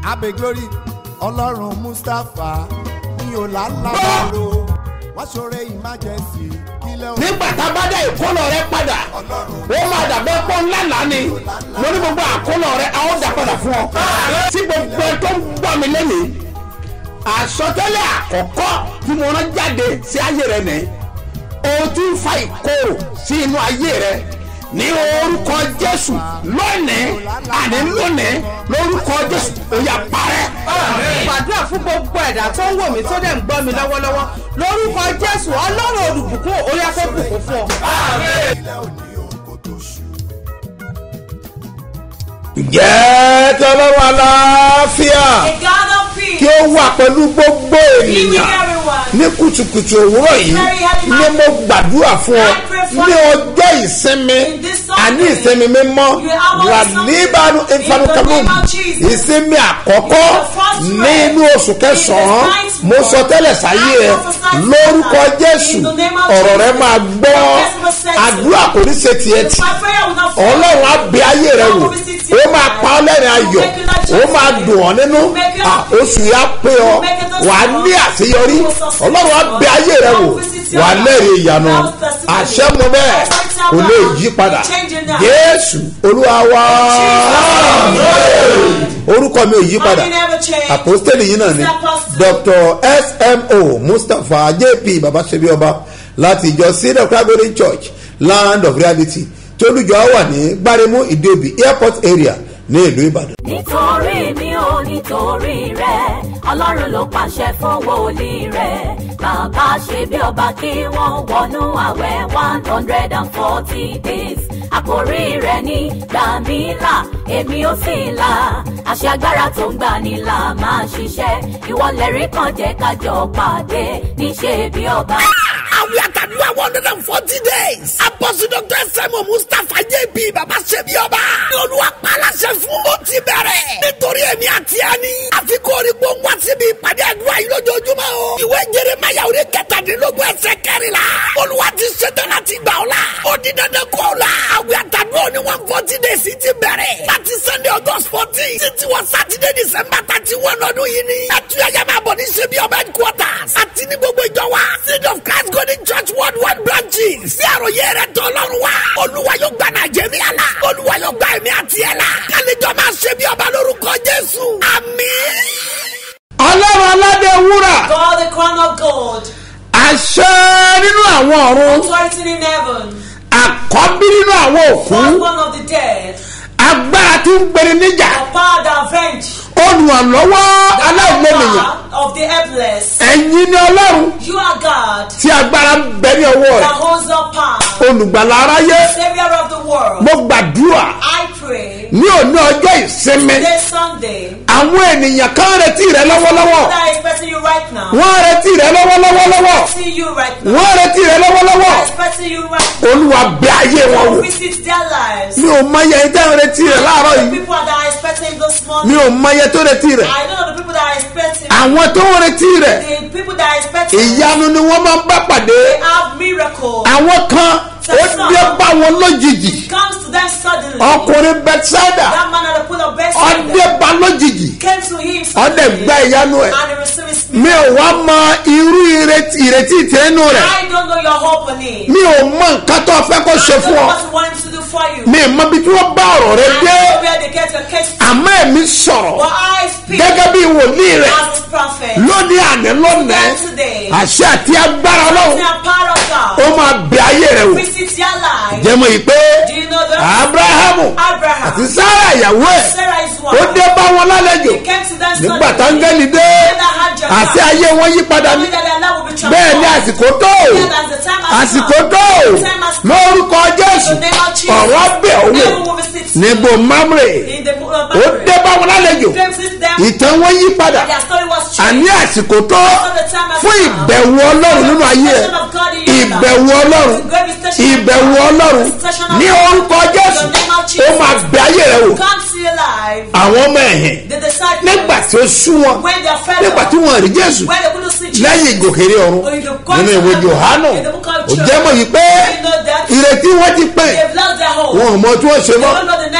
abe glory ọlọ́run mustapha ní ọ̀làlábàrò wọ́n ṣoore emergency kílẹ̀ òun. nígbà tá a bá dá ìkólọ rẹ padà ó máa dàbẹ́ pọ́ ńlá lánìí mo ní gbogbo àkólọ rẹ a ó dà padà fún ọ. tí gbogbo ẹ tó ń gbọ́ mi lẹ́nìí àsọtẹ́lẹ̀ àkọ́kọ́ tí mo rán jáde sí ayé rẹ nìyí o ti ń fa ìkorò sí inú ayé rẹ ní orúkọ jésù lónìí àní lónìí lórúkọ jésù ó yá parẹ́. gbàdúrà fún gbogbo ẹ̀dá tó ń wò mí tó dẹ̀ ń gbọ́ mi lọ́wọ́lọ́wọ́ lórúkọ jésù ọlọ́run olùbùkún orí afẹ́bùkún fún ọ. ilẹ̀ òní òun kò tó ṣù. ǹjẹ́ tọ́lọ́wọ́ aláfíà A God of peace. kí ó wà pẹ̀lú gbogbo ènìyàn everyone. ní kùtùkùtù òwúrọ̀ yìí ni mo gbàdúrà fún ọ ní ọjọ́ ìsinmi àní ìsinmi mímọ́ wà níbànú ìfanukàlùm ìsinmi àkọ́kọ́ nínú oṣù kẹsàn-án mo sọ tẹ́lẹ̀ sáyé ẹ lórúkọ jésù ọ̀rọ̀ rẹ máa gbọ́ àdúrà kò ní ṣe tiẹ̀ tì My prayer will not fail. ọlọ́run á bẹ ayé rẹ wò ó máa pa ọ́ lẹ́rìn ayọ̀ ó máa dùn ọ́ nínú à, oṣù yà pé ọ wà á ní àṣeyọrí ọlọ́run á bẹ ayé rẹ wò wà á lẹ́rìn ìyanu àṣẹ mu bẹ́ẹ̀ kò lè yí padà jésù olúwa wá orúkọ mi ò yí padà Money never change. àpòstélì yìí náà ni It's apostle. dr smo mustapha jp babasebi ọba láti ìjọ sílẹ̀ christ church land of reality tí olùjọ wà ní gbáremú ìdíòbí airport area ní ìlú ìbàdàn. nítorí mi ò nítorí rẹ ọlọ́run ló pàṣẹ fún wòlíì rẹ bàbá ṣe bí ọba kí wọ́n wọnú àwẹ̀ one hundred and forty days àkórí rẹ ní gbàmílà èmi ò sì là àṣẹ agbára tó ń gbani là máa ṣiṣẹ́ ìwọlẹ̀rí kan jẹ́ kájọ pàdé níṣẹ́ bí ọba. àwìn àtàdúrà one hundred and forty days. apọ́sí dr sẹ́mu mustapha jp baba ṣẹ́bi ọba. ní olúwa pàlàṣẹ fún ó ti bẹ̀rẹ̀. nítorí èmi àti ẹni. àfikún orí gbóngbó síbi ìpàdé àdúrà yìí lójoojúmọ́ o. ìwé jeremaya orí kẹtàdínlógún ẹsẹ̀ kẹrìnlá. olúwa ti ṣetán láti gbà ọ́ la. ó di dandan kó o la. àwìn àtàdúrà ní one forty days ti bẹ̀rẹ̀. láti sunday august fourteen. títí wọ saturday december thirty one ọdún yìí ni. ẹtúyàyà máa bọ̀ ní ṣẹ́bi ọba headquarters. àti ní gbogbo ìjọ wa. seed of christ golden church worldwide branches. sí àròyé rẹ̀ tọ́ lọ́rùn wa. olúwa yóò gba nàìjíríà la. olúwa yóò gba ẹ̀mí àti ẹ̀ la. kálíjọ máa ṣe bí ọba lórúkọ jésù. àmín. ọlọ́run aládé wúrà God, the crown of gold, àṣẹ nínú àwọn ọ̀run authority in heaven, àkọ́bí nínú àwọn òkú first one of the dead, agbára tí ń gbèrè níjà the power that avenge, olùrànlọ́wọ́ the aláìlẹ́nìyàn power of the helpless. ẹ̀yin ni ọlọ́run You are God tí agbára ń bẹ ní ọwọ́ that rẹ̀ holds up power, olùgbàlà aráyé Savior of the world. mo gbàdúrà I pray ní òní ọjọ́ ìsinmi this Sunday, àwọn ènìyàn kan retí rẹ lọ́wọ́lọ́wọ́ that is expecting you right now, wọ́n retí rẹ lọ́wọ́lọ́wọ́ lọ́wọ́ see you right now, wọ́n retí rẹ lọ́wọ́lọ́wọ́ expecting you right now. olúwa bẹ ayé wọn wò Visit their lives. mi ò mọ iye tẹ́ ń retí rẹ láàárọ̀ The yìí people that are expecting this mi morning, ò mọ iye tó retí rẹ I don't know the people that are expecting. àwọn tó ń retí rẹ The people that are expecting, ìyanu ni wọ́n máa ń bá pàdé they have miracle. àwọn kan ó dé bá wọn lójijì comes to them suddenly. ọkùnrin bethsaida That man at the pool of ọdẹ Bethesda bá lójijì came to him ọdẹ suddenly gba ìyanu ẹ and he received his mi ò wá mọ irú ìrètí ìrètí tẹnu rẹ I don't know your hope on it. mi ò mọ nǹkan tó fẹ́ kó I ṣe don't fún know ọ what you want him to do for you. mi ò mọ bí tí wọ́n bá ọ̀rọ̀ rẹ I don't dé know where they get your case from. àmọ́ ẹ̀mí sọ̀rọ̀ But I speak gẹ́gẹ́ bí wòlíì rẹ̀ as his prophet. lónìí àná lónìí Today, àṣẹ àti agbára the ọlọ́run power of ó God. máa bẹ ayé rẹ wò Visit your life. jẹ́mọ̀ yìí pé Do you know that? abrahamu Abraham. àti sára ìyàwó ẹ̀ Sarah is ó one. dé bá wọn lálejò He came to them nígbà suddenly. táńgẹ́lì dé When they had your àti heart, ayé wọn yí padà ní knowing that their love will be bẹ́ẹ̀ ni transformed. àsìkò tó Yet as the time has àsìkò come, tó the time has come. lórúkọ jésù In the name of Jesus, ọ̀rọ̀ bẹ̀ owó heaven will visit you. níbo mamre In the book of ó Matthew. dé bá wọn lálejò He visit them. ìtàn wọn yí padà Their story was àní changed. àsìkò tó So the time has fún come. ìbẹ̀wò ọlọ́run nínú ayé ẹ̀ The of God in your life. ìbẹ̀wò ọlọ́run The great visitation of ìbẹ̀wò God. ọlọ́run Visitation of ní God. orúkọ jésù In the name of ó Jesus. máa bẹ ayé rẹ wò Come see your life. àwọn ọmọ ẹ̀hìn The disciples. nígbà tí ó sú wọn When they are fed nígbà up. tí wọn rí jésù When they couldn't see Jesus. lẹ́yìn ìgòkèrè ọ̀run Or in the God nínú ìwé of johanu In the book of ó John. jẹ́ mọ̀ yìí pé You know that. ìrètí wọn ti pẹ́ They've lost their hope. wọn ò mọ tí wọ́n ṣe They mọ́ don't know the next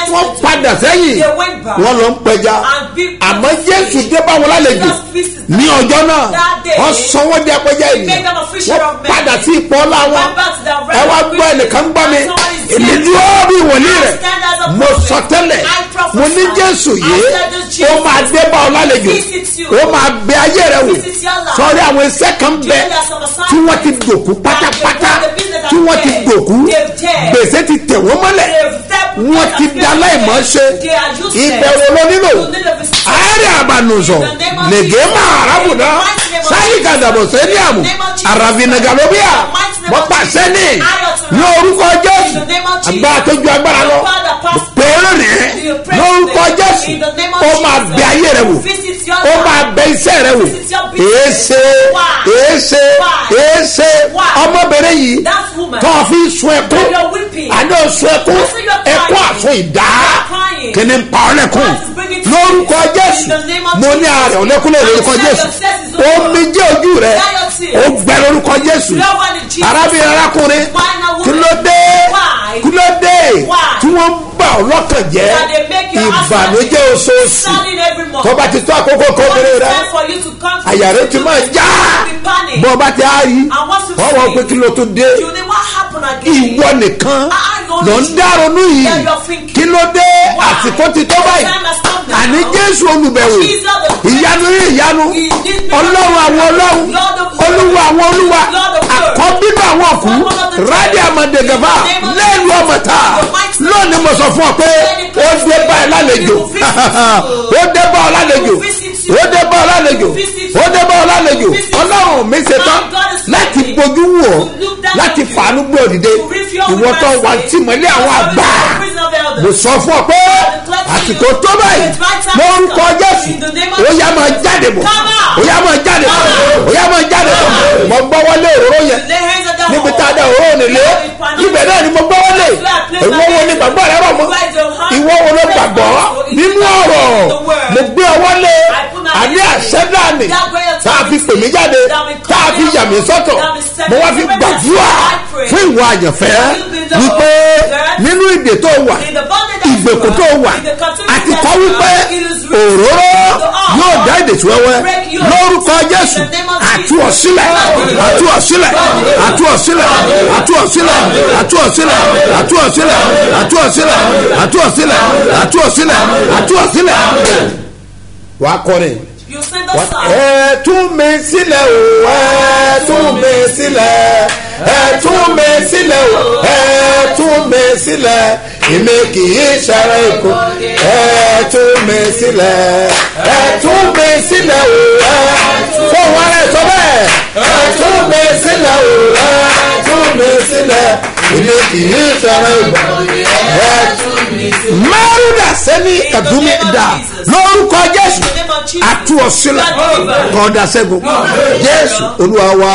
wọ́n padà sẹ́yìn They went back. wọ́n lọ ń pẹja And people- àmọ́ jésù dé bá wọn lálejò Jesus visited ní ọjọ́ náà that day. wọ́n sọ wọ́n di apẹja He ènìyàn made them a fisher wọ́n of men. padà sí ipò ọlá wọn Went back to their ẹ wá regular gbọ́ ẹnìkan gbọ́ mi business. Somebody èmi said- dúró bí wòlíì I rẹ̀ stand as a mo prophet. sọ tẹ́lẹ̀ I prophesy. mo ní jésù I yìí said this ó Jesus máa dé bá ọ lálejò visit you. ó máa bẹ ayé rẹ wò Visit your life. sọrí àwọn iṣẹ́ kan Do bẹ you know some assignments tí wọ́n ti dòkú that pátápátá the business tí wọ́n ti are dòkú dead? They're dead. gbèsè ti tẹ̀ wọ́n mọ́lẹ̀ They've stepped wọ́n out ti of da faith. láìmọ̀ ṣe They are useless. ìbẹ̀wò ló nílò You need a visitation. àárẹ̀ àbànùsọ̀ In the name of lègé Jesus. máa arábùdá In the mighty name of sáyì Jesus. gàdàbọ̀ sẹ́niàmù In the name of Jesus. àràbìnàgàlóbíà In the mighty name wọ́n of pàṣẹ Jesus. ní I authorize. ní orúkọ jésù In the name of Jesus. agbára tó ju agbára lọ The Father passed pèrè ní You pray lórúkọ today. jésù In the name of ó máa Jesus. bẹ ayé rẹ wò Visit your ó life. máa bẹ iṣẹ́ rẹ wò Visit your business. èéṣe Why? èéṣe Why? èéṣe Why? ọmọbìnrin yìí That woman. tó fi sun ẹkún That you're weeping. àná sun ẹkún I see you're ẹkún crying. àsun ìdá You're crying. kí ni ń pa ọ lẹ́kún God is bringing to lórúkọ you. jésù In the name of mo ní Jesus. ààrẹ ọlẹ́kúnlẹ̀ lórúkọ I said jésù your stress is over. omi jẹ́ ojú rẹ Dry your tears. ó gbẹ lórúkọ jésù You are one in Jesus. arábìnrin arákùnrin Why not woman? kí ló dé Why? kí ló dé Why? tí wọ́n ń bà ọ́ lọ́kàn jẹ́ That they make your ìbànújẹ́ husband oṣooṣù standing every month. tó bá ti tó àkókò What kóbìnrin is rẹ time for you to come to àyà rẹ ti máa já be panic. bọ́ ọba ti á rí And once you wọ́n wọ́n see pé kí ló tó dé You know what happened again? ìwọ nìkan Ah, ah, ló ń knowledge. dáronú yìí Yeah, you're thinking. kí ló dé Why? àsìkò ti tó báyìí Time has come now. àní jésù olùbẹ̀wò Jesus the ìyanu ní ìyanu He did me- ọlọ́run àwọn ọlọ́run Lord of olúwa àwọn olúwa Lord of Lords. àkọ́bínú àwọn ọ̀kú Someone of the rádì àmọ̀dẹ̀gàfà In the name of lẹ́nu Jesus. ọmọta The mighty name lónìí mo sọ fún ọ pé ó dé bá ẹ lálejò will visit you. ó dé bá ọ lálejò will visit you. ó dé bá ọ lálejò will visit you. ó dé bá ọ lálejò will visit you. ọlọ́run mi ṣe tán My God is láti ready bójú wù ọ́ to look down láti on you. fàánú gbé òdìdé To reveal ìwọ tó mercy. wà tìmọ́lé àwọn Because àgbà of the prison of elders. mo sọ fún ọ pé àsìkò tó báyìí lórúkọ jésù ó yá máa jáde bọ̀ ó yá máa jáde bọ̀ ó yá máa jáde bọ̀ mo gbọ́ wọlé òróró yẹn Lay hands on that níbi wall. tá a dá òróró nílé ibẹ̀ náà ni mo gbọ́ wọlé ìwọ wo ni gbàgbọ́ rẹ rọ̀ mọ́ ìwọ wo ló gbàgbọ́ nínú ọ̀rọ̀ mo gbé ọwọ́ lé àní àṣẹ dání tá a fi pè mí jáde tá a fi yà mí sọ́tọ̀ mo wá fi gbàdúrà fún ìwọ àyànfẹ́ wípé nínú ìdè tó wà ìgbèkùn tó wà àti kọ́ wípé òróró yóò dá èdè tí wẹ́wẹ́ lórúkọ jésù àtú ọ̀sílẹ̀ àtú ọ̀sílẹ̀ àtú ọ̀sílẹ̀ àtú ọ̀sílẹ̀ àtú ọ̀sílẹ̀ àtú ọ̀sílẹ̀ àtú ọ̀sílẹ̀ àtú ọ̀sílẹ̀ àtú ọ̀sílẹ̀ àtú ọ̀sílẹ̀ wàá kọrin You sing the song. ẹ tún mi sílẹ̀ o ẹ tún mi sílẹ̀ ẹ tún mi sílẹ̀ o ẹ tún mi sílẹ̀ èmi kì í ṣara èkó ẹ tún mi sílẹ̀ ẹ tún mi sílẹ̀ o ẹ fún wa rẹ sọ bẹ́ẹ̀ ẹ tún mi sílẹ̀ o ẹ tún mi sílẹ̀ èmi kì í ṣara èkó ẹ tún mi sílẹ̀. mẹ́rùndà sẹ́ni kàdúmí dà lórúkọ jésù àtú ọ̀sílẹ̀ kọ́ńdà sẹ́gun jésù olúwa wa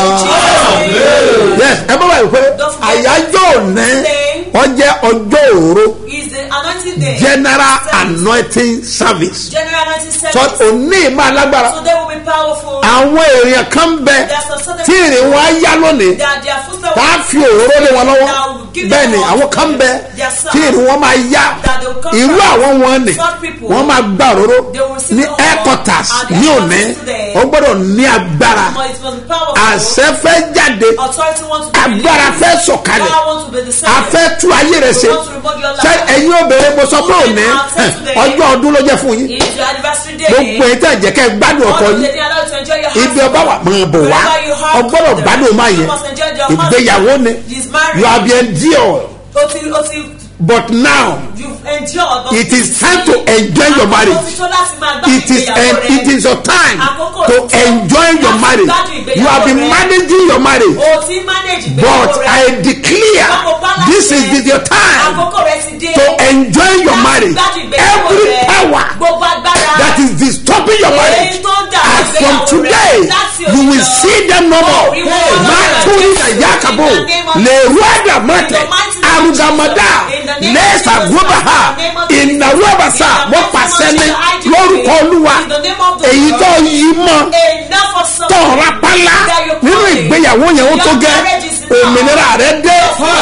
yes ẹ bá wà pé àyájọ́ òní ọjẹ́ ọjọ́ òru Is the anointing day. general anointing service General anointing so service. òní máa lágbára So they will be powerful. àwọn èèyàn kan bẹ tí ìrìn wọn á yá lónìí That their footsteps tá a fi òróró lé wọn lọ́wọ́ bẹ́ẹ̀ ni àwọn kan bẹ tí ìrìn wọn máa yá irú àwọn wọn ni wọ́n máa gbà òróró ní headquarters ní òní wọ́n gbọ́dọ̀ ní agbára It must be powerful. àṣẹ fẹ́ jáde Authority wants to be agbára released. fẹ́ sọ̀kalẹ̀ Power wants to be a decided. fẹ́ tú ayé rẹ̀ ṣe ṣe ẹ̀yin obìnrin mo sọ pé òní ọjọ́ ọdún ló jẹ́ fún yín It's your anniversary day. gbogbo ẹ̀ tẹ̀ jẹ́ kẹ́ ẹ gbádùn ọkọ All yín the day allowed to enjoy your ibi husband. ọba wà máa bọ̀ wá Wherever you have ọgbọ́dọ̀ come, gbádùn máa yẹ you must enjoy your husband. ìgbéyàwó ni He's married. you have been endured Ó ti ó ti but now you've endured. but it is time to enjoy your Àkókò marriage ti tó láti máa gbádùn it is ìgbéyàwó and rẹ. it is your time Àkókò to ti tó enjoy your láti marriage gbádùn ìgbéyàwó you have been rẹ. managing your marriage O ti manage but ìgbéyàwó rẹ. I declare Àkókò balance this is rẹ. the- your time Àkókò rẹ ti dé. to enjoy your Láti marriage gbádùn ìgbéyàwó every rẹ. power Gbogbo agbára. that is disturbing your marriage Èyí tó ń dà as from ìgbéyàwó rẹ. today Láti you will òní lọ. see them no more Oh, we will. makuri na yakabo In the name of le ruada mate In the mighty name of arugamada Jesus. In the name of lesa Jesus. gubaha In the name of Jesus. ìnáwóbasa In the mo mighty pàṣẹ name ní of Jesus. lórúkọ olúwa In the name of the èyí Lord. tó yí mọ Enough of something. tọ̀ra pálá That you're nínú calling. ìgbéyàwó yẹn ó tó Your gẹ́ marriage is òmìnira rẹ dé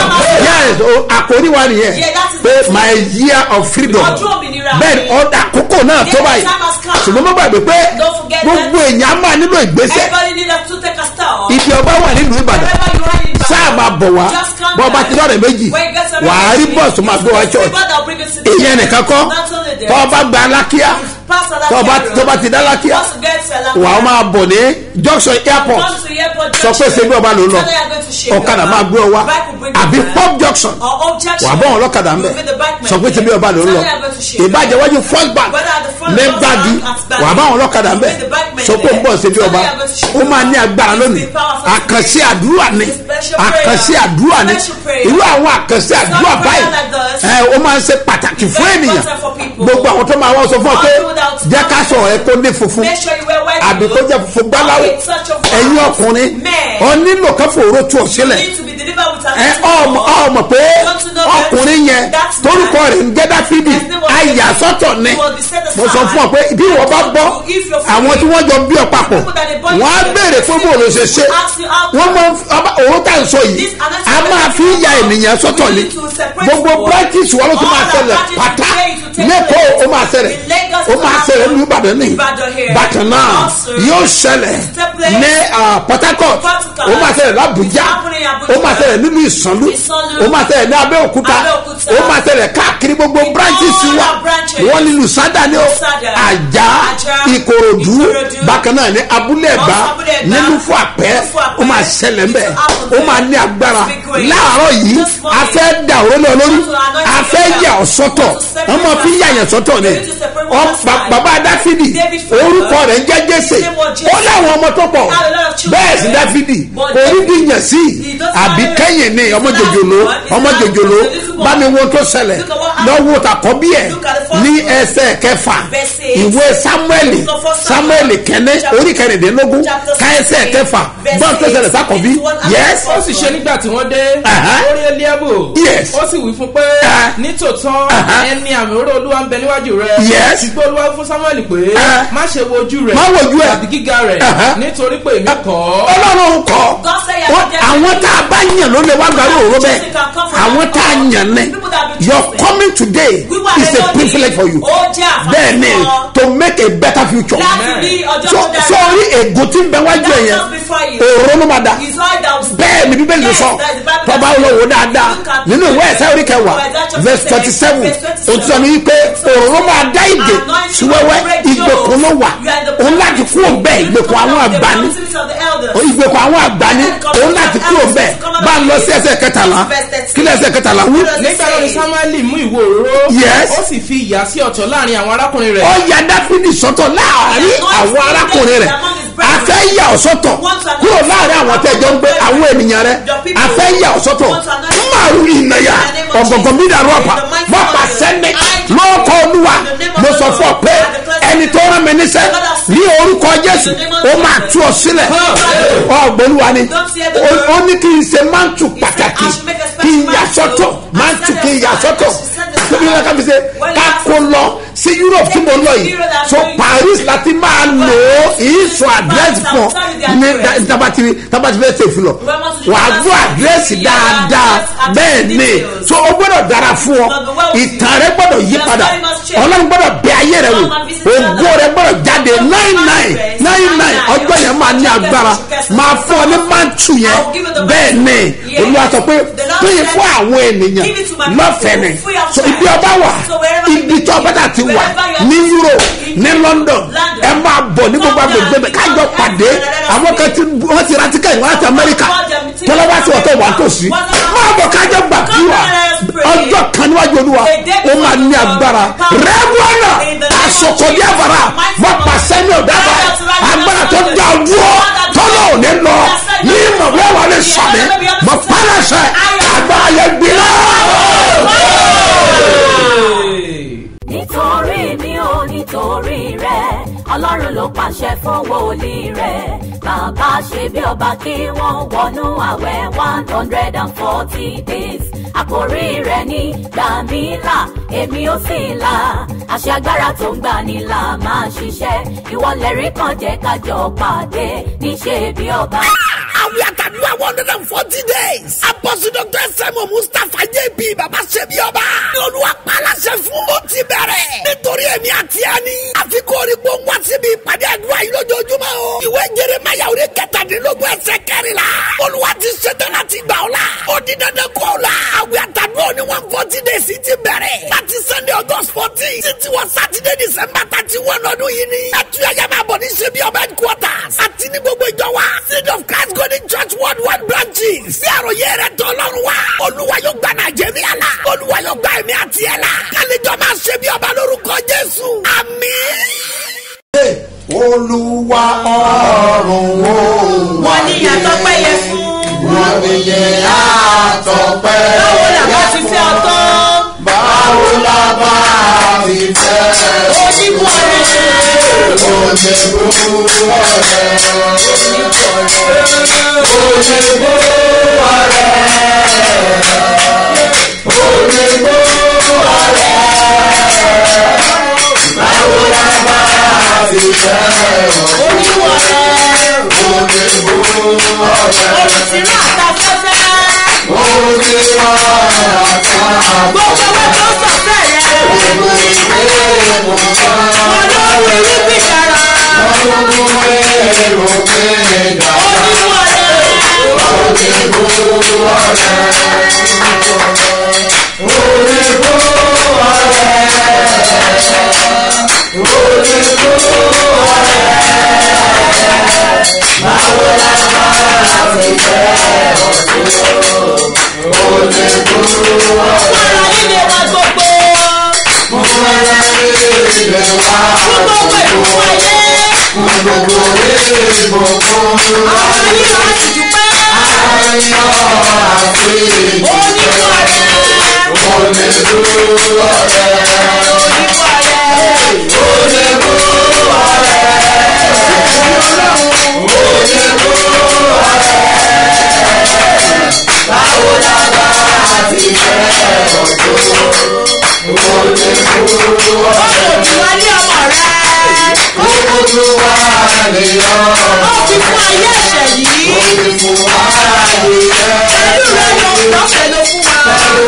yes o- àkórí wa nìyẹn Yeah, that is pé it. my year of freedom Ọdún òmìnira bẹ́ẹ̀ ni mi. ọdún àkókò náà tó Yeah, báyìí the time has come. ṣùgbọ́n mo gbàgbé pé Don't forget gbogbo èèyàn á máa nílò ìgbésẹ̀ Everybody need to take a step. ibi ọba wà nílùú ìbàdàn Wherever you are in Ibadan, sáà máa bọ̀ wá just come bọ́ ọba down. ti lọ́rẹ̀ méjì When you get to wà á rí America, bọ́ọ̀sì tó máa gbé wá it's church people that will bring you to the ìyẹn church. nìkan kọ́ Not only there. tọ́ ọba gba alákíá Pass Alakia tọ́ ọba Road. tọ́ ọba ti dá alákíá Once you get to Alakia, wà á máa bọ̀ ní junction airport come to the airport sọ pé junction. ṣe bí ọba ló ń lọ Tell them you are going to Shebi ọ̀kadà Oba. máa gbé ọ wá Bike will bring you àbí there. pop junction Or objection. wà á bọ̀ wọn lọ́kadà ńbẹ You will be the bike man sọ pé ṣe bí ọba ló ń Tell lọ them you are going to Shebi ìbàjẹ́ Oba. wájú first bank Whether at the front ní or gbági at Gbagi. wà á bá wọn lọ́kadà ńbẹ You will be the bike man sọ pé ń there. bọ̀ ṣe bí Tell ọba them you are going to Shebi ó máa ní Oba. agbára It lónìí will be powerful. àkànṣe àdúrà ni It's a special prayer. àkànṣe àdúrà ni Special prayer. irú àwọn àkànṣe It's àdúrà not a prayer báyìí like this. ẹ ó máa ń ṣe pàtàkì It's fún very ènìyàn important for people. gbogbo àwọn tó máa wọ́n sọ fún ọ pé All without jẹ́ ká sọ ẹ kó ní funfun Make sure you wear white àbí kó clothes. jẹ́ funfun gbáláwo Okay, such a white. ẹ̀yin ọkùnrin Men. ọ nílò kan fòró tú ọ You sílẹ̀ need to be delivered with a ẹ little ọmọ more. ọmọ pé Don't you know that ọkùnrin yẹn that's torúkọ man. rẹ̀ ń jẹ́ dáfídì His name was àyà David. sọ́tọ̀ ni He will be set aside. mo sọ fún ọ pé bí ìwọ bá bọ́ If you're free, àwọn tí wọ́n jọ bí ọ papọ̀ people that they born wọ́n á together, béèrè fún bó ló ṣe ṣe ask you how wọ́n come. máa ń f- ọba- òun tá à ń sọ yìí This another a máa fi ya ènìyàn sọ́tọ̀ We ni need to separate gbogbo people. practice wọn ló tún máa All ṣẹlẹ̀ our practice pátá today to take lẹ́kọ̀ọ́ place. ó máa ṣẹlẹ̀ In Lagos ó to máa happen. ṣẹlẹ̀ ní ìbàdàn ní Ìbàdàn here. bákan náà Also, yóò ṣẹlẹ̀ take place. ní ah, port harcourt Port Harcourt. ó máa ṣẹlẹ̀ lábújá It's happening in Abuja. ó máa ṣẹlẹ̀ nínú ìsànlú Ìsànlú. ó máa ṣẹlẹ̀ ní abẹ́òkúta Abẹ́òkúta. ó máa ṣẹlẹ̀ káàkiri gbogbo In branches all wa our branches. wọ́n ní lùsádà ní o Lùsádà. àjà Àjà. ìkòròdú Ìkòròdú. bákan náà ní abúlé ẹ̀gbá Also Abúlé Ẹ̀gbá. nínú fún àpẹ́ Nínú fún Àpẹ́. ó máa ṣẹlẹ̀ ńbẹ̀ It's happening ó máa there. ní agbára It's big great. láàárọ̀ yìí This morning. a fẹ́ dà òrólé olórí Want to anoint a your fẹ́ hair. yà ọ́ sọ́tọ̀ Want to separate wọ́n máa fi one yà yàn sọ́tọ̀ ni You need to separate Ọ- one ba- side. bàbá dáfídì David father. orúkọ rẹ̀ ń jẹ́ jésè His name was Jesse. ó láwọn ọmọ tó pọ̀ He had a lot of children. bẹ́ẹ̀ sí dáfídì But orí David- dìyàn sí He doesn't àbí have- kẹ́yìn ni ọmọ He's not jòjòló one. He's ọmọ not jòjòló one. He's not bá mi one. wo tó ṣẹlẹ̀ Look at what happened. lọ́wọ́ tàkọ́bí ẹ̀ Look at the first ní one. ẹsẹ̀ kẹfà Verse eight. ìwé samueli Look at first samueli Samuel. kẹ́ni Chapter- orí kẹrìndínlógún Chapter ká ẹsẹ̀ sixteen. kẹfà Verse gbọ́n tó ṣẹlẹ̀ eight. sákọ̀bí Twenty-one and yes ó sì ṣe nígbà tí wọ́n dé Aha. orí eliabu Yes. ó sì wí fún pé Ah. nítòótọ́ Aha. ẹni àmì òró olúwa ń bẹ níwájú rẹ Yes. ṣùgbọ́n olúwa wí fún samuel pé Ah. má ṣe wo ojú rẹ Má wo ojú ẹ̀. tàbí gíga rẹ Aha. nítorí pé èmi kọ́ ọlọ́run kọ́ God say you Wọ́n- are the àwọn tá a bá yàn ló lè wá gbàrú òru bẹ́ẹ̀ Choosing can come from àwọn that tá a God. yàn ní People that have been your chosen. coming today Wíwá is rẹ a lónìí, privilege for you ó jẹ́ àǹfààní bẹ́ẹ̀ ni fún ọ. to make a better future láti rí ọjọ́ so tó dára. sórí ègò tí ń bẹ wájú ẹ̀ That's yẹn just before you. òróró ló máa dà His oil that was- bẹ́ẹ̀ ni bíbélì ló Yes, sọ that's the Bible tọ́ba that says- olówó dáadáa Look at nínú ìwé ẹ̀sẹ̀ orí kẹwàá Isaiah chapter verse twenty seven verse 27. òtún ní wípé òróró máa dá ìdè Anointing sí wẹ́wẹ́ will break ìgbèkùn ló wà yokes. You are the òun láti kúrò bẹ́ẹ̀ ìgbèkùn àwọn àgbà ni The of the elders. ìgbèkùn àwọn àgbà ni òun láti kúrò bẹ́ẹ̀ bá ń lọ sí ẹsẹ̀ kẹtàlá kí lẹ́sẹ̀ kẹtàlá wú. nígbà náà ni samuel mú ìwo òróró Yes. ó sì fi ìyà sí ọ̀tọ̀ láàrin àwọn arákùnrin rẹ̀ ó ya dáfídì sọ́tọ̀ láàrin àwọn arákùnrin rẹ̀ a fẹ́ yà ọ́ sọ́tọ̀ kúrò láàrin àwọn tẹ́jọ́ ń gbé àwọn ènìyàn rẹ̀ a fẹ́ yà ọ́ sọ́tọ̀ márùn ìnàyà ọ̀gọ̀gọ̀ mi dàrú ọ̀pá wọ́n pa sẹ́ni lọ́kọ̀ olúwa mo sọ fún ọ pé ẹni tó rán mi níṣẹ́ ní orúkọ jésù ó máa tú ọ sílẹ̀ ọ̀gbọ́lúwa ni ó- ó ní kí n ṣe mántù pàtàkì kí n yà sọ́tọ̀ mántù kí n yà sọ́tọ̀ tóbi ní ká fi ṣe ká kó lọ sí europe tí mo lọ yìí so paris láti máa lò ó ìsọ àdírẹ́sì fún ọ ní tabatiri tabatiri fẹ́ ṣe ìfilọ̀ wà á gbọ́ àdírẹ́sì dáadáa bẹ́ẹ̀ ni so ó gbọ́dọ̀ dára fún ọ ìtàn rẹ gbọ́dọ̀ yí padà ọlọ́run gbọ́dọ̀ bẹ ayé rẹ wò ògo rẹ gbọ́dọ̀ jáde nine nine nine nine ọjọ́ yẹn máa ní agbára máa fún ọ ní mántù yẹn bẹ́ẹ̀ ni olúwa sọ pé péye fún àwọn ènìyàn lọ́fẹ̀ẹ́ ni so ibi ọba wà ibi tí ọba tà ti wà ní europe ní london ẹ máa bọ̀ ní gbogbo agbègbè bẹ̀ kájọ pàdé àwọn kan tí wọ́n ti ra tíkẹ́ẹ̀tì wọn láti amẹ́ríkà tọ́lọ́wá sí ọ̀tọ̀ wà tòsí máa bọ̀ kájọ gbàdúrà ọjọ́ kan níwájú olúwa ó máa ní agbára rẹ́gbọ́nà àsokòdì àbàrà wọ́n pàṣẹ ní ọ̀dàbà agbára tó dá dúró tọ́lọ̀ ò ní lọ ní ìmọ̀wé wà lè sọ̀mí mọ̀ pálásẹ̀ agbára yẹn gbiná. nítorí mi ò nítorí rẹ ọlọ́run ló pàṣẹ fún wòlíì rẹ bàbá ṣe bí ọba kí wọ́n wọnú àwẹ̀ one hundred and forty days àkórí rẹ̀ ní gbàmílà èmi ò sì là àṣẹ agbára tó ń gbani là máa ṣiṣẹ́ ìwọlẹ̀ rí kan jẹ́ kájọ pàdé níṣẹ́ bí ọba. àwọn àtàdúrà one hundred and forty days. apọ́sí dr sẹ́mu mustapha jb baba ṣẹ́bi ọba. ní olúwa pàlàṣẹ fún ó ti bẹ̀rẹ̀. nítorí èmi àti ẹni. àfikún orí gbóngbó síbi ìpàdé àdúrà yìí lójoojúmọ́ o. ìwé jeremaya orí kẹtàdínlógún ẹsẹ̀ kẹrìnlá. olúwa ti ṣetán láti gbà ọ́ la. ó di dandan kó o la. àwẹ̀ àtàdúrà ní one forty days ti bẹ̀rẹ̀. láti sunday august fourteen títí wọ saturday december thirty one ọdún yìí ni. ẹtúyẹyẹ máa bọ̀ ní ṣebí ọba headquarters. àti ní gbogbo ìjọ wa. seed of christ golden church worldwide branches. sí àròyé rẹ̀ tọ́ lọ́rùn wa. olúwa yóò gba nàìjíríà la. olúwa yóò gba ẹ̀mí àti ẹ̀ la. kálíjọ máa ṣe bí ọba lórúkọ jésù. àmín. olúwa ọ̀run wo wọ́n ní ìyàtọ̀ pẹ́yẹ fún. wọ́n ní yẹ àtọ̀pẹ́ báwo làbá ti fẹ́ ọtọ́. báwo la bá ti fẹ́ onímọ̀ rẹ̀. onígbó ọ̀rẹ́ onígbó ọ̀rẹ́ báwo la bá ti fẹ́ onímọ̀ rẹ̀. onígbó ọ̀rẹ́ olùsìnrìn àtàfẹ́fẹ́. onígbó ọ̀rẹ́. gbogbo wọn tó sọ̀tẹ̀ rẹ̀. ọlọ́run irúgbìn dára. onímọ̀ rẹ̀. Para líle wa gbogbo. Gbogbo ìlú ayé. Àwọn ayé láti dúpẹ́. Onímọ̀ rẹ̀. Onímọ̀ rẹ̀. Ọ̀rọ̀ òdùwálé ọmọ rẹ̀. Ó fi fún ayé ẹ̀ṣẹ̀ yìí. Pẹ̀lú rẹ̀ yóò lọ́fẹ̀ẹ́ ló fún wa.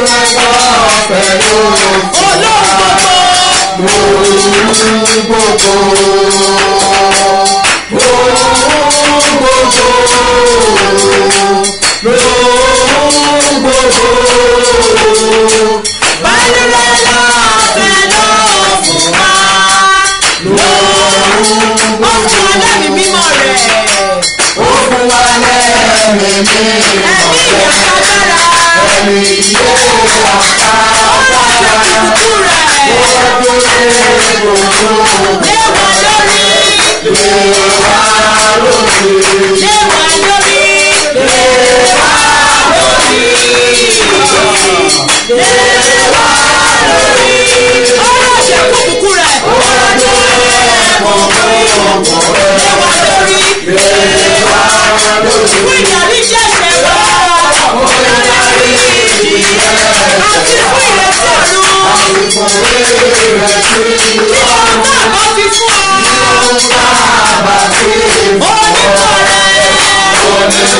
Olóhùn gbogbo. Pẹ̀lú rẹ̀ lọ́fẹ̀ẹ́ ló fún wa. Ó fún wa lẹ́mìí mímọ́ rẹ̀. Ẹ̀mí ìyàtọ̀gbára. Ọ̀rọ̀ ìṣèkùkù rẹ̀. Léwà lórí. Léwà lórí. Léwà lórí. Léwà lórí. Ọ̀rọ̀ ìṣèkùkù rẹ̀. Léwà lórí. Fún ìdarí ṣẹ̀ṣẹ̀ wá. Àti fún ìrẹsì ọ̀run. Tí ọ̀run náà bá fi fún ọ. Onímọ̀ rẹ̀.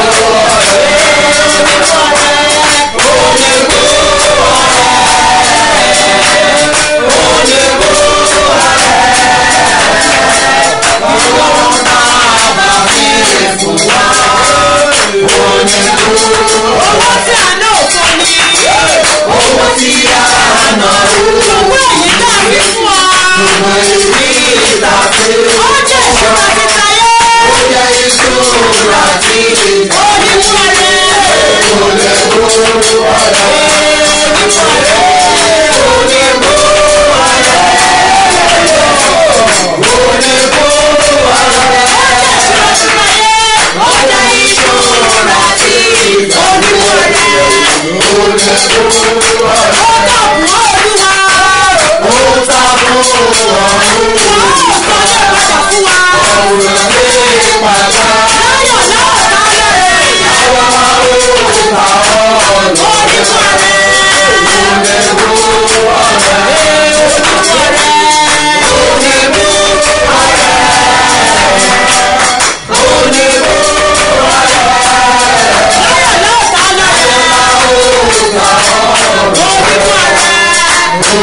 Owó tí a ná òfò ni. Owó tí a ná òfò. Owó èyí dàbí fún ọ. Ó jẹ́ ìṣúra ti tayé. Onímọ̀ rẹ̀.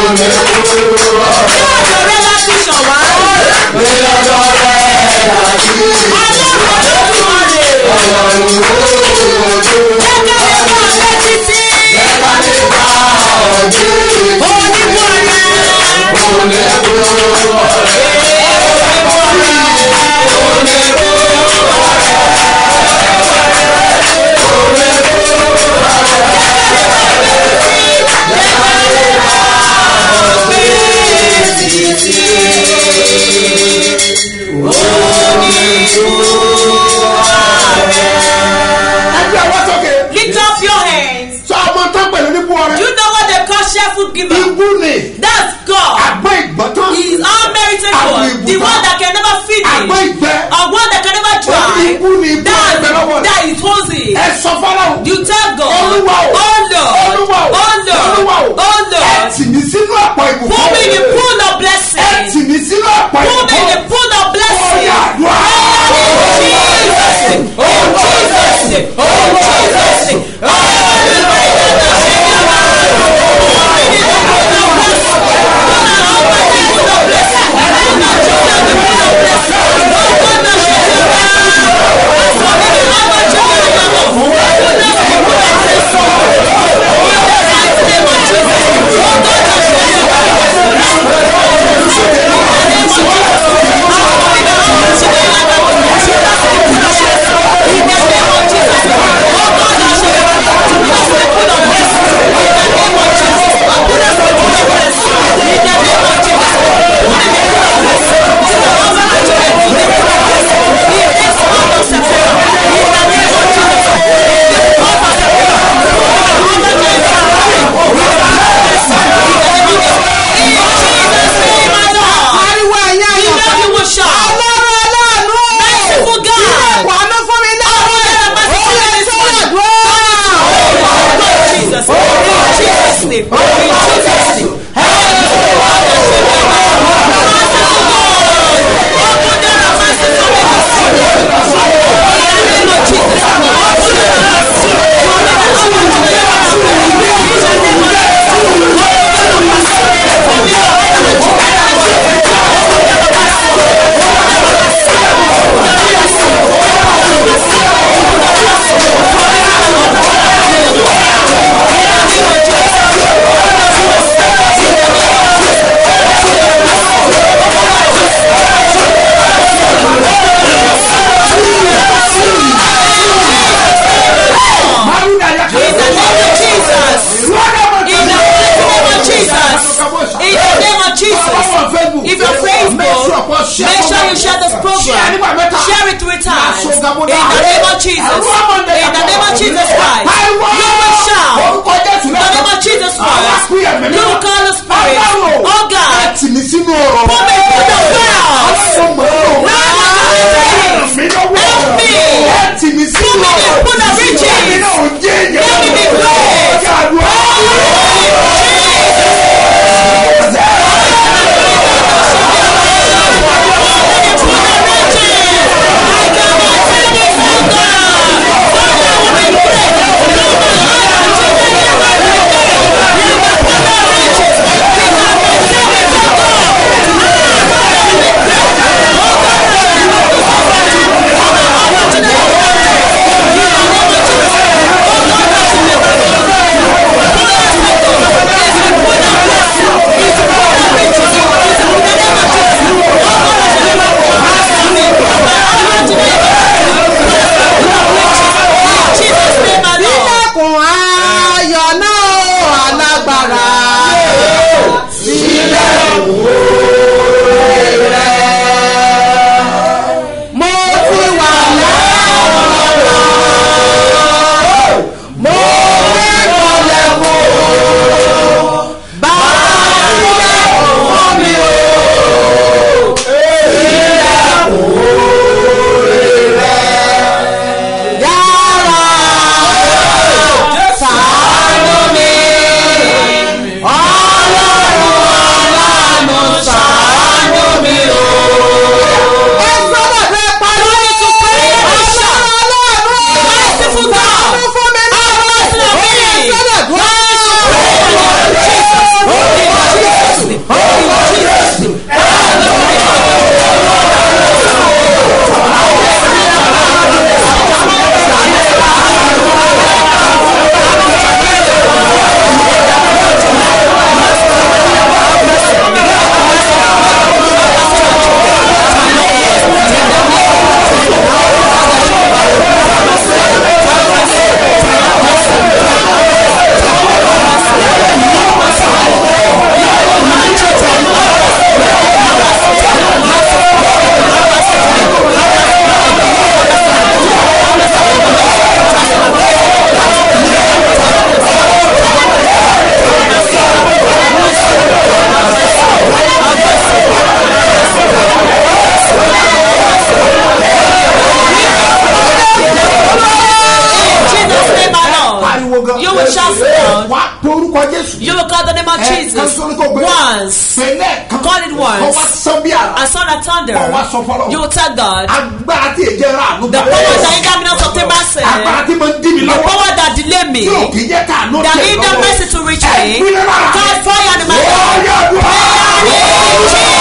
ọ̀dọ̀ rẹ láti ṣàn wá. ọlọ́run olódùmarè. jẹ́ ká lè bá ọ̀rẹ́ títí. onímọ̀ rẹ̀. ẹgbẹ́ ọwọ́ sókè lift up your hands. sọ ọmọ tán pẹ̀lú nípò Do ọrẹ you know what they call shepherd giver? ibú ni That's God. àgbẹ̀ ìgbọ́tán He is unmerited Àgbò God. ìbùkún. The one that can never feed àgbẹ̀ me. ìgbẹ́ Or one that can never ó ní dry. ibú ni ibú That, ẹgbẹ́ lọ́wọ́ rẹ̀ that is Hosi. ẹ sọ fọlọ́run You tell God. Olúwa o. Oh Lord. Olúwa o. Oh Olúwa o. Lord. Oh ẹ Lord. tì mí sínú ọ̀pọ̀ ìbùkún Put me in the pool of ẹ blessing. tì mí sínú ọ̀pọ̀ Put me in the ìbùkún pool of blessing. Oya àdúrà. Jesus. Oh Jesus. Oh Jesus. ariwo ẹ̀yìn You know àyànfẹ́. you will shout. ọlọ́run aláàánú. Merciful God. ilé ìwàánú fún mi náà. Oh, yeah, the merciful ó lè God is sọ̀rọ̀ good. dúró. Jesus. In Jesus' name. In Jesus' name. Márùn-ún àyà kan. In the name of Jesus. In the name of Jesus. In the name of Jesus. If you're Facebook, make sure you share this program. Share it three times. In the name of Jesus. In the name of Jesus Christ. You will shout. In the name of Jesus Christ. You will call the Spirit. Oh God. tì mí sínú ọ̀rọ̀. Put me in the well. Ọmọ ọ̀rọ̀. Help me. Help me. Ẹ tì mí sínú Put me in the ọ̀rọ̀. pool of riches. Èmi náà ò jẹ́ èèyàn. Let me be blessed. Ọjà àdúrà. Thank once. pẹ̀lẹ́ kan Call it once. kọ́ wá sán bí àrà And son of thunder. kọ́ wá sọ fọlọ́ You will tell God. agbára tí èjẹ rà àánú The gbà. power that hinder me not to obtain mercy. agbára tí mo ń dí mi The lọ́wọ́ power that delay me. tí ò kì í jẹ́ ká àánú That tẹ̀ hinder lọ́wọ́. mercy to reach Ẹ me. gbiná lára mi. God fire in my Ó life. yá àdúrà.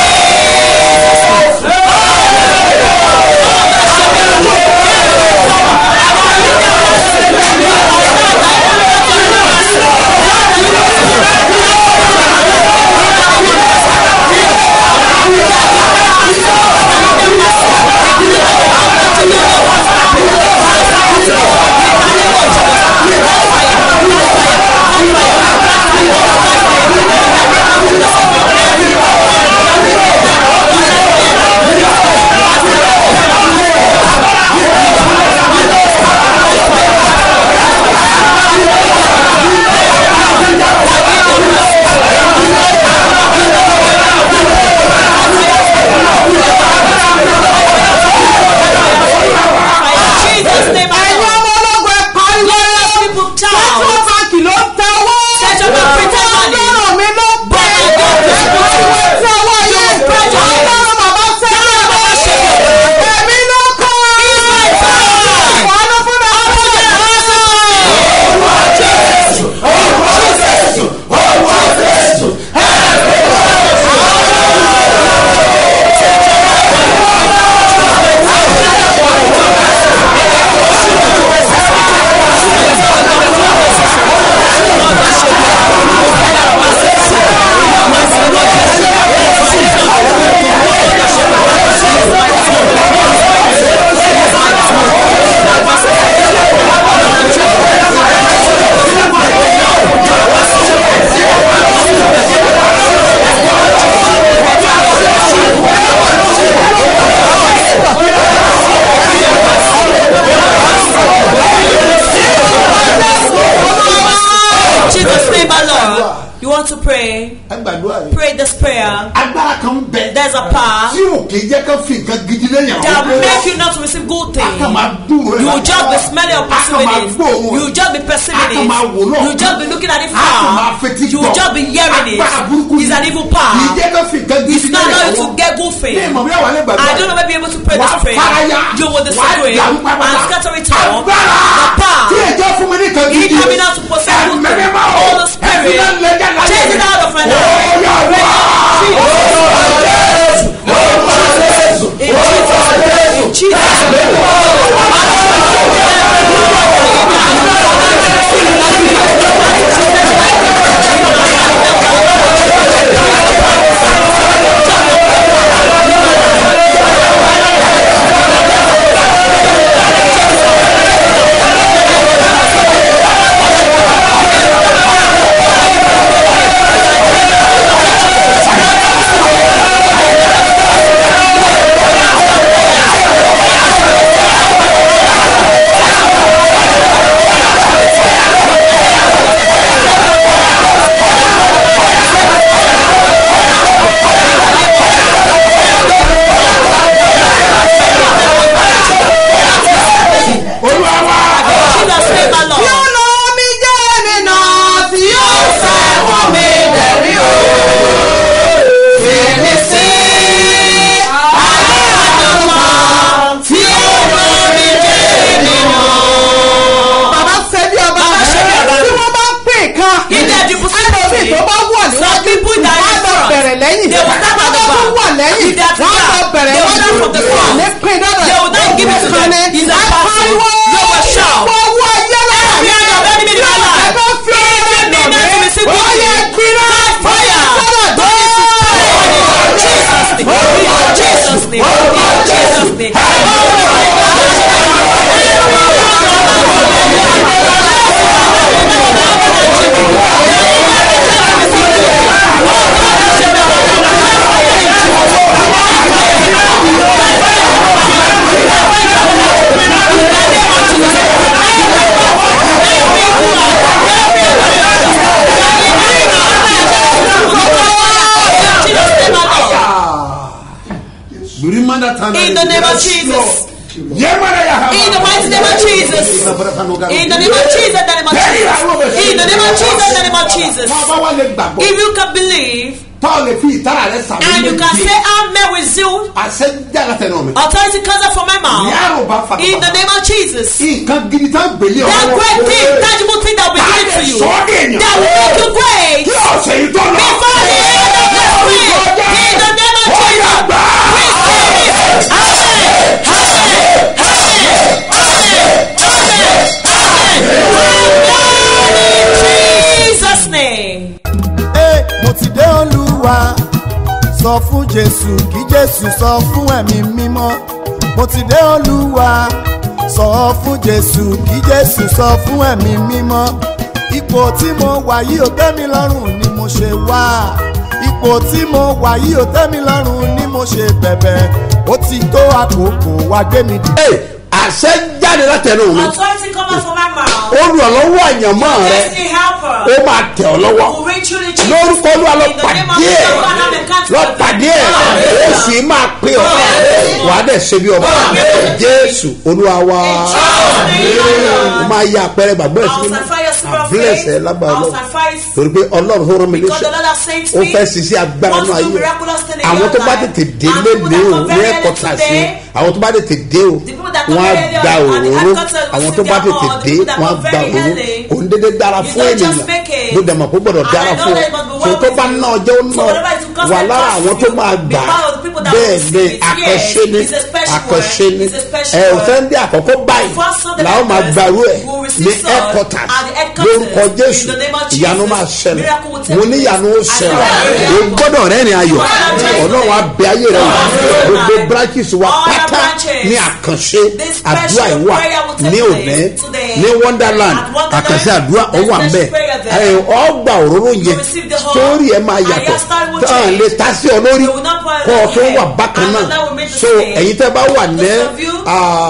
Jesus name I ẹ̀yin know. ọmọ ológun ẹ pariwo Let people central shout. bank ló ń tẹ owó Central bank printed money. ọlọ́run mi ló pè é But my God is pariwo tí owó yẹ ọlọ́run bàbá sẹ́yìn ló ṣe èmi ló kọ́ wàánú fún mi ọlọ́run Jesus name my Lord. You want to pray? ẹ gbàdúrà yìí. Pray this prayer. agbára kan bẹ. There's a power tí ò kì í jẹ́ ká fi nǹkan gidi lẹ́yìn that àwọn will make you not to receive good a kàn things. máa dùn rẹ̀ You will just be smelling or perceiving it. You will just be perceiving it. You will just be looking at it a kàn máa far. fetí You will just be hearing agbára it. burúkú It's an evil kì í power. jẹ́ ká fi nǹkan gidi It's not lẹ́yìn allowing you àwọn to get good ní things. ìmọ̀ bí àwọn alẹ́ gbàdúrà I don't know maybe able to pray wà this á prayer. faraya You will wà á disagree dàrú and pápátá scatter it all. agbára The power. tí èjọ́ fún mi ní kan He gidi coming out to possess good things. ẹ̀mẹ́rẹ́ máa All the spirit. Chase it out of my life. In Jesus' in Jesus' name. Jesus name my Lord. ọ̀nà mi jẹ́ nínú tí yóò sẹ́wọ̀n mi lẹ́rí o. Fèmí sí aláàdọ́mọ tí ó rán mi jẹ́ nínú. Bàbá Sẹ́bí ọba Bàbá Ṣebí Ọba. tí wọ́n bá ń pè kan. Ilé ẹ̀dínkù sí Ẹlòmíì tó bá wọ̀ Some people that wọ́n á lọ front. bẹ̀rẹ̀ lẹ́yìn. They will start Wọ́n at the bá tún back. wọ̀ lẹ́yìn. If they are Wọ́n á lọ front, bẹ̀rẹ̀ they will wọ́n start from the front. ní pin dọ́dọ̀. They will not give it to them. Ìkànnì It's a ẹ battle. pariwo. They will shout. Wọ́n wọ ayé lára Every hand of enemy in my life. Ẹ bá fi ọ̀rọ̀ Every nà man to mí. receive Ó yẹ good. gbiná. Fire. Sọ́dọ̀ Jesus name. In Jesus name. In Jesus name. Jesus name my Lord. Remember that time In the name of Jesus. yẹ́mọ̀rẹ́ yà hàn. In the mighty name of Jesus. In the name of Jesus, in the name of Jesus. In the name of Jesus, in the name of Jesus. wọ́n bá wà lè gbàgbọ́. If you can believe tọ́ lè fi ìtara rẹ sàmì and you can say amen with zeal, àṣẹ jáde tẹnu mi. authority comes out from my mouth. yàrá ò bá fata. In the name of Jesus. nǹkan gidi tán gbèlè That great thing, tangible thing that will be given to you. That will make you great. kí ọ̀sẹ̀ yìí tó lọ. Before the end of this week. In the name of Jesus. Receive it. Amen. Amen. Amen. Amen. Amen. In Jesus' name. Ẹ, mo ti dé olúwa sọ fún jésù kí jésù sọ fún ẹ̀mí mímọ́ mo ti dé olúwa sọ fún jésù kí jésù sọ fún ẹ̀mí mímọ́ ipò tí mo wà yìí ò tẹ́ mi lọ́rùn ni mo ṣe wá ipò tí mo wà yìí ò tẹ́ mi lọ́rùn ni mo ṣe bẹ̀bẹ̀ ó ti tó àkókò wá gbé mi dìde. Ee, àṣẹ jáde látẹnu mi. Authority come out from my mouth. olùrànlọ́wọ́ àyànmọ́ rẹ Destiny helper. ó máa tẹ̀ ọ́ lọ́wọ́. Will reach you the Jesus. lórúkọ olúwa lọ In the name of pàdé ẹ̀ Jesus, God, I'm encountered lọ with pàdé you. ẹ̀ ó sì máa pé ọ wàá dẹ̀ ṣe bí ọba jésù olúwa wa ó máa yá àpẹẹrẹ gbàgbọ́ ẹ̀ sí mímọ́ àbílẹ̀sẹ̀ lágbára lọ torí pé ọlọ́run tó rán mi Because the léṣe Lord has sent ó me. fẹ́ ṣiṣẹ́ agbára wants náà to do ayé miraculous thing in àwọn your tó bá life. tètè dé And people lé that o come ní very ẹ̀kọ́ early tà sí today, àwọn tó bá tètè dé o The people that come wọ́n á very early gba on the òróró headquarters will àwọn receive tó bá their tètè own. The dé people that wọ́n á come gba very òróró early. kò ń dédé dára You fún don't just ènìyàn make it. ló dẹ̀ mọ̀ kó gbọ́dọ̀ And dára I know fún that it must be ọ well tó tó with bá you. ná ọjọ́ ó So ná whatever it will cost wà and lára cost àwọn you, tó máa be gbà part of the people that will bẹ́ẹ̀ receive ni it. àkànṣe Yes, ni it's a special àkànṣe word. ni It's a special ẹ ò word. fẹ́ ń dé àkọ́kọ́ báyìí First Sunday làwọn máa members gbàrú ẹ̀ will receive ní such headquarters at the headquarters lórúkọ jésù in the name of ìyanu Jesus. máa ṣẹlẹ̀ Miracle will take mo ní place. ìyanu ó I ṣẹlẹ̀ know. o gbọ́dọ̀ rẹ́rìn ayọ̀ ọlọ́run abẹ ayé rẹ wò gbogbo branches wa All the pátá branches. ní àkànṣe This special àdúrà yìí wà prayer will take ní place òní today. ní wonderland At Wonderland, àkànṣe àdúrà ó there's wà ń special bẹ̀ prayer there. ọgbà òróró yẹn receive the whole- sórí ẹ máa And yàtọ̀ your style will tán change. lè ta sí ọ lórí You will not pour it kọ́ ọ on tó your wà head. bákan And náà that will make the so same. ẹ̀yin tẹ́ bá wà ní Those of you-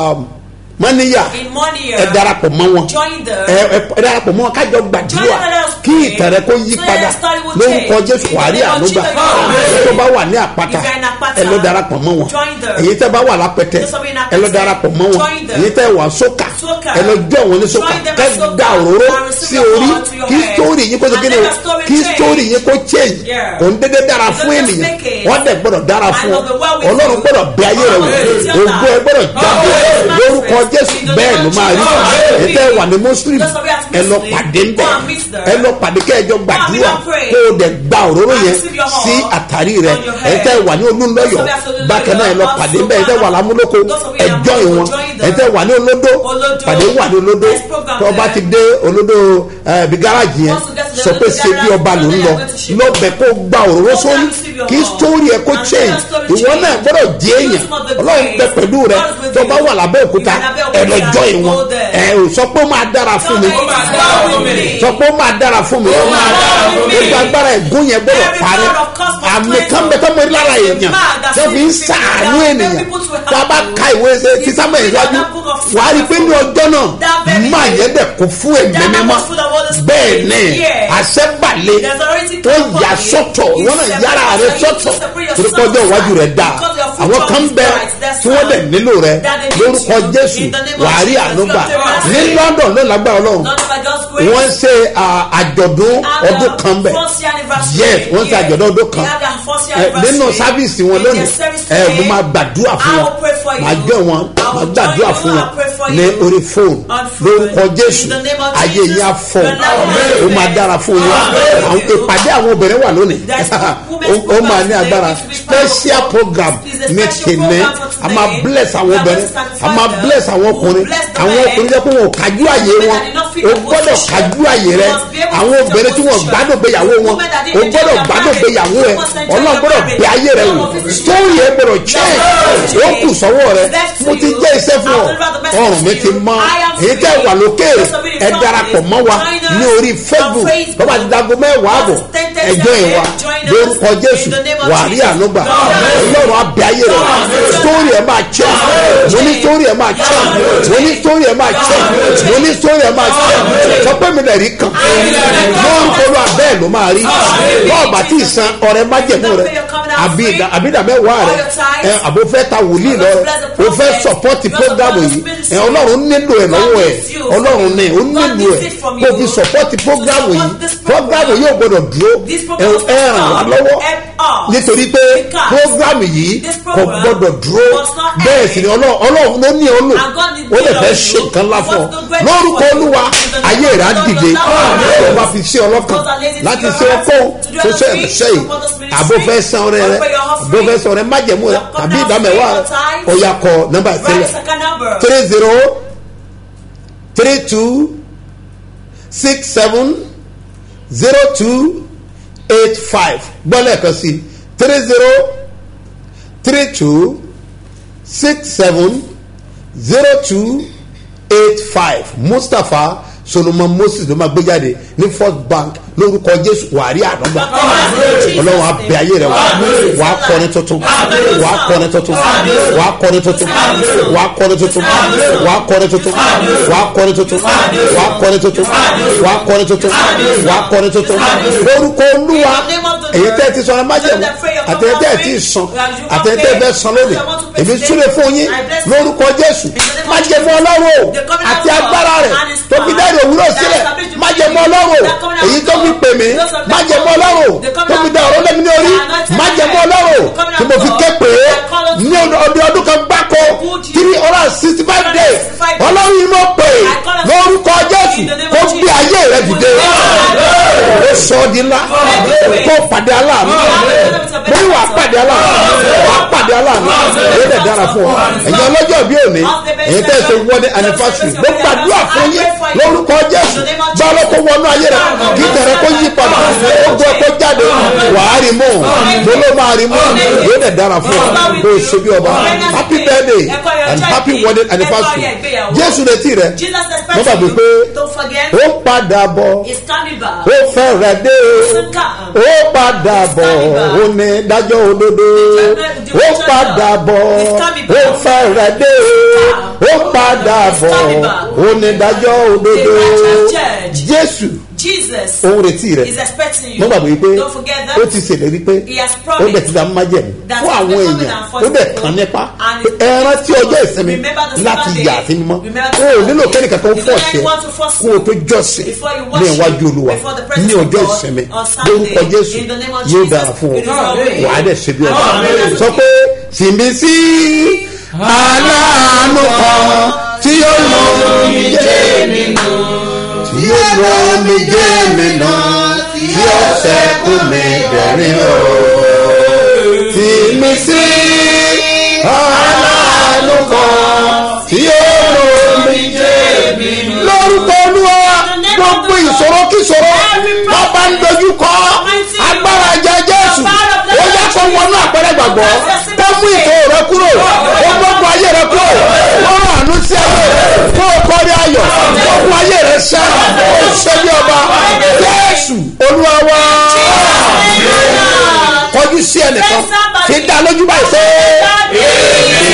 mọ́níyà In money, ẹ darapọ̀ mọ́ wọn Join them. ẹ ẹ ẹ darapọ̀ mọ́ wọn kájọ gbàdúrà Join them. kí ìtàn rẹ kó yí So padà your story will lórúkọ change. jésù In the wàhálì name of ànúgbà Jesus. tó bá wà ní àpáta If you're in Àpáta, ẹ lọ darapọ̀ mọ́ wọn join them. èyí tẹ́ bá wà lápẹtẹ Those of you in ẹ lọ Àpẹtẹ, darapọ̀ mọ́ wọn join them. èyí tẹ́ wà sókà Sókà. ẹ lọ jọ wọn ní sókà Join them kẹ́ at Sókà. gba òróró And receive sí your orí heart to your kí head. sítórì yín kó ṣe And kí ni let o your story kí change. sítórì yín kó change Yeah. kò ń dédé dára You fún don't just ènìyàn make it. wọ́n dẹ̀ gbọ́dọ̀ dára And fún ọ of the well with ọlọ́run you. gbọ́dọ̀ bẹ ayé rẹ wò Oh, it's your ògbó ẹ gbọ́dọ̀ jáde Oh, lórúkọ it's jésù in the bẹ́ẹ̀ name ló of máa rí Jesus. ètò ẹ wà ní muslim Those of you as ẹ lọ Muslim, pàdé ń bẹ go and meet them. ẹ lọ pàdé kẹjọ gbàdúrà and pray. kó o dẹ̀ gba òróró And yẹn receive your sí heart àtàrí rẹ on your head. ètò ẹ wà ní olúńlọ́yọ̀ Those of you as Olúńlọ́yọ̀, bákan náà ẹ lọ pàdé ń bẹ ètò ẹ wà lámúlòkó Those of you in ẹjọ́ Amúlòkó, ìwọ̀n join them. ètò ẹ wà ní olódó Olódó. pàdé wà ní olódó There's program tó o bá there. ti dé olódó ẹ, bí gáràjì yẹn Once you get to the sọ pé olódó ṣe bí garage, ọba ló ń then lọ you're going to ship lọ́bẹ̀ kó gba òróró Go sórí and receive your kí heart. sítórì ẹ kó And let change your story ìwọ change. náà gbọ́dọ̀ jẹ́ You èèyàn use some of the ọlọ́run grace. bẹ pẹ̀lú rẹ God is with tó you. bá wà lábẹ́ òkúta If you're in ẹ Abẹ́òkúta, lọ jọ ìwọ̀n go there. ẹ ò sọ pé ó máa dára fún mi Tell me it's well with me. sọ pé ó máa dára fún mi máa dára fún mi. gbogbo agbára ẹ̀gún yẹn gbọ́dọ̀ Every parí power of cause must àmì cleanse kan you. bẹ tó mọ lára There's a èèyàn man that tó fi ń sees sàánú people, ènìyàn people to help tá a bá you. ka ìwé ṣe tí sábà If you ìwájú read that book of wàá rí i pé ní ọjọ́ náà That very máa day, yẹn dẹ̀ kún fún ẹ̀mí that man mímọ́ was full of Holy Spirit. bẹ́ẹ̀ ni Yes. àṣẹ balẹ̀ There's already ó come yà for you. sọ́tọ̀ You wọ́n náà separate yára rẹ yourself, you sọ́tọ̀ separate yourself torí kọjọ́ iwájú rẹ̀ dáa because your future àwọn kan is bẹ bright. That's tí wọ́n why. dẹ̀ nílò rẹ That they need lórúkọ you. jésù In the name of wàá rí Jesus, ànúgbà you have to ní receive. london ló lágbára ọlọ́run None by God's grace. wọ́n ṣe à, àjọ̀dún And, ọdún uh, kan bẹ̀ first year anniversary. yes wọ́n ṣe Yeah. àjọ̀dún ọdún kan They had their first year Ẹ, nínú anniversary. sáfíìsì wọn In lónìí their service ẹ mo today, máa gbàdúrà fún I wọn will pray for you. màá jọ wọn I will màá join gbàdúrà you, fún I'll wọn pray for ní you. orí fóònù On phone. lórúkọ jésù In the name of ayé Jesus, yín á fọ your life ó will be máa blessed. dára fún yín Amen. àwọn ìpàdé àwọn obìnrin wà lónìí There's ó women's ó máa ní program agbára today. It will be special powerful. program It's a ní special tèmi program for a máa today. bless àwọn We are obìnrin going to a máa sanctify bless them. àwọn We will ọkùnrin bless the àwọn men. ọkùnrin jẹ́ pé wọn ò kájú àyè Women wọn that did not fit o the gbọ́dọ̀ position. kájú àyè rẹ You must be able to àwọn fit your obìnrin tí wọn position. gbádùn gbéyàwó wọn Women that o didn't gbọ́dọ̀ enjoy gbádùn their gbéyàwó ẹ marriage. You must enjoy ọlọ́run your gbọ́dọ̀ marriage. bẹ ayé rẹ wò All of it is sórí ẹ gbọ́dọ̀ Yes. jẹ́ ó kù sọ́wọ́ rẹ Left to mo ti you. jẹ́ iṣẹ́ fún ọ I'll deliver the message ọrùn mi to ti you. mọ́ I am èyí tẹ́ wà lókèrè ẹ darapọ̀ mọ́ wa ní orí facebook bàbá ti dago mẹ́wàá àbọ̀ ẹjọ́ ẹ̀ wa lórúkọ jésù wà á rí ànúgbà ọlọ́run abẹ ayé rẹ̀ sórí ẹ̀ máa jẹ́ mo ní sórí ẹ̀ máa jẹ́ mo ní sórí ẹ̀ máa jẹ́ mo ní sórí ẹ̀ máa jẹ́ sọ pé mi lè rí kan lórúkọ ló abẹ́ ẹ̀ ló máa rí bọ́ọ̀bà tí ì san ọ̀rẹ́ májẹ̀mú rẹ̀ àbídà mẹ́wàá rẹ̀ ẹ àbò fẹ́ ta wòlíì lọ o fẹ́ sọpọ́tì prógámù yìí ẹ ọlọ́run nílò ẹ̀ lọ́wọ́ ẹ̀ ọlọ́run ní o nílò ẹ̀ kó o fi sọpọ́tì prógámù yìí prógámù yóò gbọdọ̀ dúró ẹ ẹ ràn wá lọ́wọ́ nítorí pé prógámù yìí kò gbọdọ̀ dúró bẹ́ẹ̀ sì ni ọlọ́run ló ní ọ lò ó lè fẹ́ ṣe nǹkan ńlá fún ọ lórúkọ olúwa ayé rẹ̀ á dìde ó bá fi ṣe ọlọ́kan láti ṣe ọkọ tó ṣe ẹ̀ṣẹ̀ yìí àbò fẹ́ san ọrẹ rẹ àbò fẹ́ san ọrẹ májẹ̀mú rẹ àbí ìdámẹ́wàá rẹ ó yà kọ nọ́mbà sílẹ̀ three zero three two six seven zero two eight five gbọ́lẹ̀ kan sí three zero three two six seven zero two eight five mustapha solomon moses ló máa gbé jáde ní first bank lórúkọ jésù wàárí àdọ́gba ọlọ́run abẹ ayé rẹ wàá kọrin tuntun wàá kọrin tuntun wàá kọrin tuntun wàá kọrin tuntun wàá kọrin tuntun wàá kọrin tuntun wàá kọrin tuntun wàá kọrin tuntun wàá kọrin tuntun lórúkọ olúwa èyí tẹ́ ẹ ti sọ̀rọ̀ májẹ̀mú àtẹ̀yẹ tẹ́ ẹ ti sàn àtẹ̀yẹ tẹ́ ẹ fẹ́ sàn lónìí èmi súre fún yín lórúkọ jésù májẹ̀mú ọlọ́run àti agbára rẹ̀ tó fi dẹ́rẹ̀ òwúrọ̀ sílẹ̀ májẹ̀mú ọlọ́run èyí tó fi pè mí májẹ̀mú ọlọ́run tó fi dá ọ̀rọ̀ lẹ́mi ní orí májẹ̀mú ọlọ́run tí mo fi ké pè é ní ọdún ọdún kan gbáko three hundred and sixty five days ọlọ́run yìí mo pè é lórúkọ jésù kó gbé ayé rẹ dìde ó sọ ọ́ di ńlá kó pàdé aláàánú mo ní wàá pàdé aláàánú wàá pàdé aláàánú ó lè dára fún ọ ẹ̀yin ọlọ́jọ́ bí òní ẹ̀yin tẹ́ ẹ ṣe wọ́dẹ anifásitì mo gbàdúrà fún yín lórúkọ jésù bá ọlọ́kọ̀ wọnú ayé rẹ kí tẹ̀rẹ kó yí padà ó gbọ́ kó jáde wàá rí mọ́ mo ló máa rí mọ́ ó lè dára fún ọ kó o ṣe bí ọba happy birthday and happy wedding anniversary jésù retí rẹ mo gbàgbé pé ó padà bọ̀ ó fẹ́rẹ̀ dé ó padà bọ̀ ó ní dájọ́ òdodo ó padà bọ̀ ó fẹ́rẹ̀ dé ó padà bọ̀ ó ní dájọ́ òdodo jésù Jesus òun retí rẹ is expecting you. mo gbàgbé pé Don't forget that. ó ti ṣèlérí pé He has ó promised bẹ̀ ti dá májẹ̀mú that fún àwọn the èèyàn covenant for ó bẹ̀ people kàn nípa and pé his ẹran tí ọjọ́ people ìsinmi remember the láti Sabbath yà day. àti mímọ́ Remember the o ò Sabbath nílò day. kẹ́nìkan kan You don't fọ̀ọ̀ṣẹ́ want to force kó o tó jọ́sìn before you ní worship iwájú olúwa before the presence ní of ọjọ́ God ìsinmi on Sunday. lórúkọ jésù In the name of yóò Jesus, dára fún it is ọ already. wàá dẹ̀ ṣe bí ọba Amen. sọ pé tìmí sí aláàánú kan tí yóò lọ mi jẹ́ mi nù tí yóò lọ mi jẹ́ mi nù tí yóò sẹ́kù mi dẹ̀rín o tìmí sí aláàánú kan tí yóò lọ mi jẹ́ mi nù. lórúkọ olúwa gbogbo ìṣòro kíṣòro bàbá ń dojú kọ agbára jẹ jésù ó yẹ kó wọnú àpẹẹrẹ gbàgbọ́ kó mú ìṣòro rẹ kúrò ó gbogbo ayé rẹ kúrò ó rán àánú sí ayé kó o kọrí ayọ̀ gbogbo ayé rẹ sẹ́ ó ṣe bí ọba jésù olúwa wá kọjú sí ẹnìkan fi dá lójú báyìí pé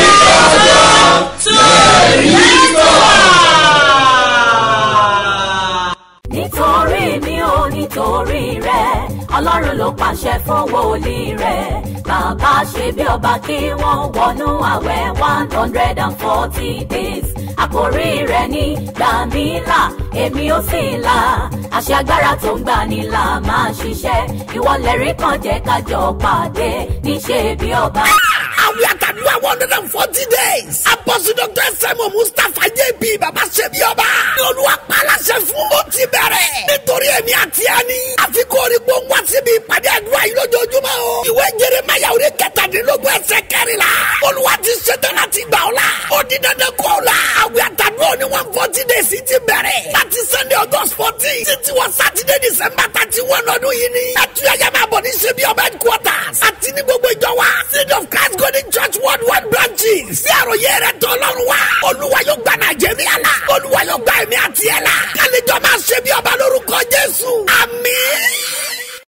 nítorí mi ò nítorí rẹ ọlọ́run ló pàṣẹ fún wòlíì rẹ bàbá ṣe bí ọba kí wọ́n wọnú àwẹ̀ one hundred and forty days àkórí rẹ ní gbàmílà èmi ò sì là àṣẹ agbára tó ń gbà ní là máa ṣiṣẹ́ ìwọlẹ̀rí kan jẹ́ kájọ pàdé níṣẹ́ bí ọba. Àwọn àtàdúrà one hundred and forty days. Apọ́sí Dr. Sẹ́mu Mustapha JB Bàbá Ṣebí Ọba. Ní olúwa pàlàṣẹ fún ó ti bẹ̀rẹ̀. Nítorí èmi àti ẹni. Àfikún orí gbóngbó síbi ìpàdé àdúrà yìí lójoojúmọ́ o. Ìwé Jeremaya orí kẹtàdínlógún ẹsẹ̀ kẹrìnlá. Olúwa ti ṣetán láti gbà ọ́ la. Ó di dandan kọ́ ọ́ la. Àwọn àtàdúrà ní one forty days ti bẹ̀rẹ̀. Láti Sunday August fourteen. Títí wọ Saturday December thirty one ọdún yìí ni. Ẹtúyàyà máa bọ̀ ní Ṣebí Ọba headquarters. Àti ní gbogbo ìjọ wa. Seed of Christ Golden Church Worldwide branches. Sí àròyé rẹ̀ tọ́ lọ́rùn wa. Olúwa